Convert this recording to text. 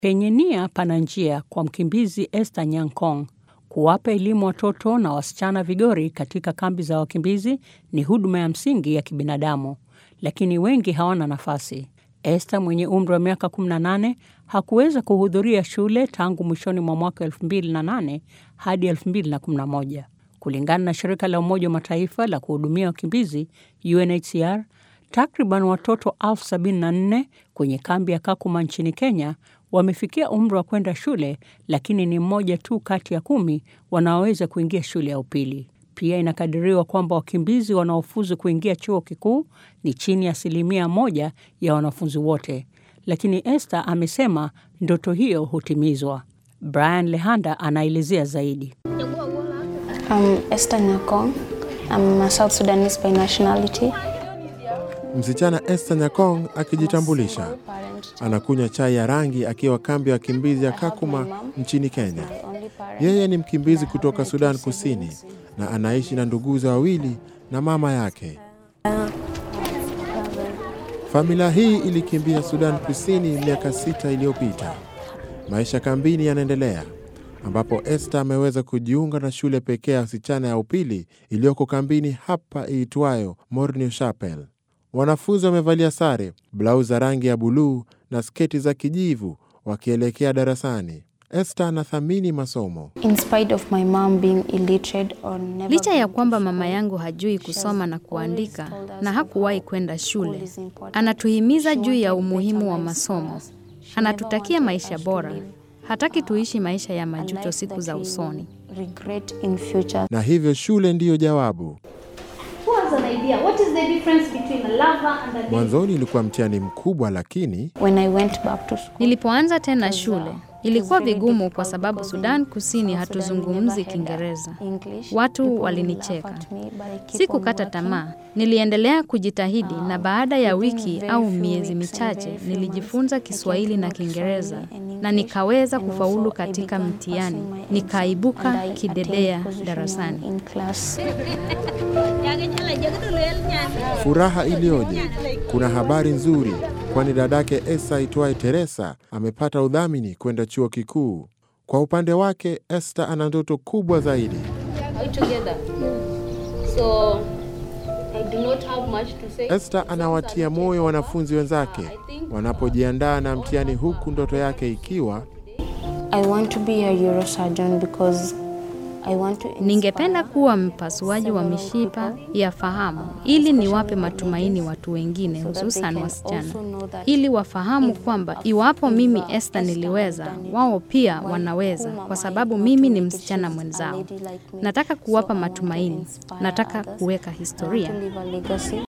Penye nia pana njia kwa mkimbizi Esther Nyankong. Kuwapa elimu watoto na wasichana vigori katika kambi za wakimbizi ni huduma ya msingi ya kibinadamu, lakini wengi hawana nafasi. Esther mwenye umri wa miaka 18 hakuweza kuhudhuria shule tangu mwishoni mwa mwaka 2008 hadi 2011. Kulingana na shirika la Umoja wa Mataifa la kuhudumia wakimbizi UNHCR, takriban watoto elfu sabini na nne kwenye kambi ya Kakuma nchini Kenya wamefikia umri wa kwenda shule, lakini ni mmoja tu kati ya kumi wanaoweza kuingia shule ya upili. Pia inakadiriwa kwamba wakimbizi wanaofuzu kuingia chuo kikuu ni chini ya asilimia moja ya wanafunzi wote, lakini Esther amesema ndoto hiyo hutimizwa. Brian Lehanda anaelezea zaidi. I'm Esther Nyakong. I'm a South Sudanese by nationality. Msichana Esther Nyakong akijitambulisha, anakunywa chai ya rangi akiwa kambi ya wakimbizi ya Kakuma nchini Kenya. Yeye ni mkimbizi kutoka Sudan Kusini na anaishi na nduguze wawili na mama yake. Familia hii ilikimbia Sudan Kusini miaka sita iliyopita. Maisha kambini yanaendelea ambapo Esther ameweza kujiunga na shule pekee ya wasichana ya upili iliyoko kambini hapa iitwayo Morning Chapel. Wanafunzi wamevalia sare, blau za rangi ya buluu na sketi za kijivu wakielekea darasani. Esther anathamini masomo. In spite of my mom being illiterate or never Licha ya been kwamba to mama school, yangu hajui she kusoma has na always kuandika told us na that hakuwahi school kwenda shule, is important. anatuhimiza She juu ya wanted umuhimu better wa lives for masomo. us. She never Anatutakia wanted maisha us to bora, live hataki tuishi maisha ya a majuto life siku that za we usoni. will regret in future. Na hivyo shule ndiyo jawabu. Who has an idea? What is the difference between a lava and a lake? Mwanzoni ilikuwa mtihani mkubwa, lakini When I went back to school, Nilipoanza tena shule ilikuwa very vigumu difficult kwa sababu because Sudan in Kusini South Sudan we hatuzungumzi never had Kiingereza. English. Watu People will walinicheka. laugh at me, but I keep Sikukata on working. tamaa, niliendelea kujitahidi na baada ya within wiki very au few miezi weeks and michache very few nilijifunza months, I Kiswahili came na to know Kiingereza Kiswahili and na English, nikaweza and kufaulu also I katika began mtihani, passing my exam, nikaibuka and I kidedea attained position darasani. one in class. furaha iliyoje! Kuna habari nzuri, kwani dadake Esa aitwaye Teresa amepata udhamini kwenda chuo kikuu. Kwa upande wake, Esther ana ndoto kubwa zaidi. Are we together? So I do not have much to say. Esther anawatia moyo wanafunzi wenzake wanapojiandaa na mtihani, huku ndoto yake ikiwa I want to be a neurosurgeon because I want to Ningependa inspire kuwa mpasuaji wa several mishipa people, ya fahamu ili niwape matumaini watu wengine, so that they hususan can wasichana, also know that ili wafahamu kwamba iwapo mimi Esther Esther niliweza, has done it, wao pia why- wanaweza, whom am kwa I sababu not mimi to ni make it? msichana She's a mwenzao. lady like me. Nataka So kuwapa I want to matumaini, inspire nataka others. kuweka I want historia. to leave a legacy.